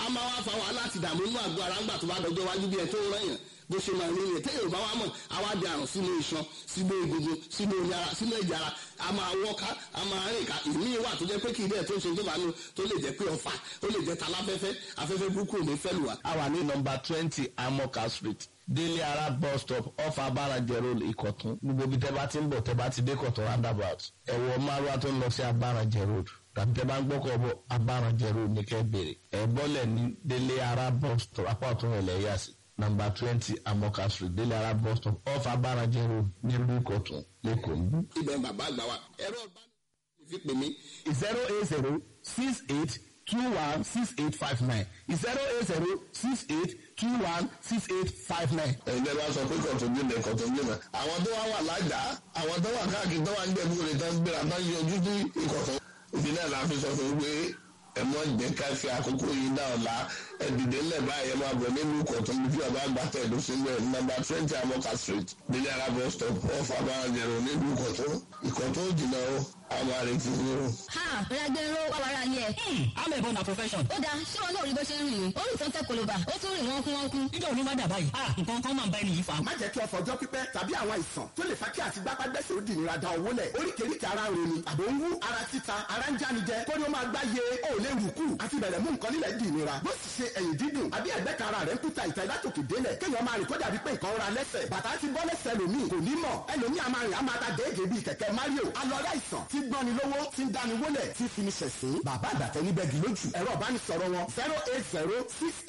a máa wá fa wàhálà àti ìdààmú inú àgọ́ ara ńgbà tó bá dọjọ́ iwájú bí ẹ tó rán yàn bó ṣe máa rí yẹn téèyàn bá wá mọ̀ àwa di àrùn sínú iṣan sínú egungun sínú omi ara sínú ẹ̀jẹ̀ ara a máa wọ́ká a máa rìn ká ìmí wà tó jẹ́ pé kì í dẹ̀ tó ń ṣe tó bá nu tó lè jẹ́ pé ọ̀fà ó lè jẹ́ taláfẹ́fẹ́ afẹ́fẹ́ burúkú ò ní fẹ́ lù wá. a wà ní nọmba twenty amoka street délé ara bus stop off abarajẹ road ìkọ̀tún gbogbo ibi tẹ́ bá ti ń bọ̀ tẹ́ bá ti dé kọ̀tún roundabout ẹ̀wọ̀ márùwá tó ń lọ sí abarajẹ road tàbí tẹ́ bá ń gbọ́kọ̀ bọ̀ abarajẹ road ní kẹ́ bèrè ẹ̀ bọ́lẹ̀ ní délé ara bus stop apá ọ̀tún rẹ̀ lẹ́yà sí nọmba twenty amoka street délé ara bus stop off abarajẹ road nílùú ìkọ̀tún lẹ́kọ̀ọ́ níbí. ibẹ̀ bàbá àgbà wa ẹ̀rọ ìbánisọ̀rọ̀ fi pè mí zero eight zero six eight two one six eight five nine zero eight zero six eight two one six eight five nine. ẹgbẹ́ bá sọ pé kọ̀tún gbìmọ̀ kọ̀tún gbìmọ̀ àwọn tó wá wà lájà àwọn tó wà káàkiri tó wà ń gbẹ̀bú rẹ̀ tó ń gbéra tó ń yọjú sí ìkọ̀tún. ìdí náà la fi sọ fún un pé ẹ mọ jẹ́ ká fi àkókò yìí dá ọ̀la ẹ dìde ńlẹ̀ báyìí ẹ máa bọ̀ nínú ìkọ̀tún bí bàbá àgbà tẹ̀dó sílẹ̀ nọ́mbà twenty amoka street délé arábọ̀ stop off abáranjẹ̀rọ̀ nínú ìkọ̀tún ìkọ̀tún jìnnà o àwọn àrètí ni o. ha ragbero wàwàrà yẹ. amẹ̀bọ na profession. ó dáa ṣé wọn náà rí bó ṣe ń rìn ní orí tó ń tẹ koloba ó tún rìn wọ́n kún wọ́n kún. nígbà wo ni wọ́n dà báyìí. ah nǹkan kan máa ń bá ẹni yìí fa. má jẹ́ kí ọ̀fọ̀ ọjọ́ pípẹ́ tàbí àwọn àìsàn tó lè fa kí àti gbápágbẹ́sẹ̀ ó di ìnira da owó lẹ̀ oríkèéríkèé ara ń roni àbò ń wú ara títa ara ń jánijẹ kó ní ó máa gbá ye ó lè rù kù àti bẹ̀rẹ̀ mú nǹkan nílẹ̀ di ìnira bó sì ṣe ẹ̀yìn dídùn àbí ẹ̀gbẹ́ kan ara rẹ̀ ń kúta ìta ìlátòkè délẹ̀ kéèyàn máa rìn kó dàbí pé nǹkan ra lẹ́sẹ̀ bàtà ti bọ́ lẹ́sẹ̀ lòmíì kò ní mọ̀ ẹlòmíì a máa rìn a máa ta déédéé bíi kẹ̀kẹ́ Mario alọ́rẹ́ àìsàn tí gbọ́ni lówó tí ń dáni wólẹ̀ tí fi ní ṣẹ̀sín bàbá àgbàtẹ́ níbẹ̀ gì lójú ẹ̀rọ ìbánisọ̀rọ̀ wọn zero eight zero six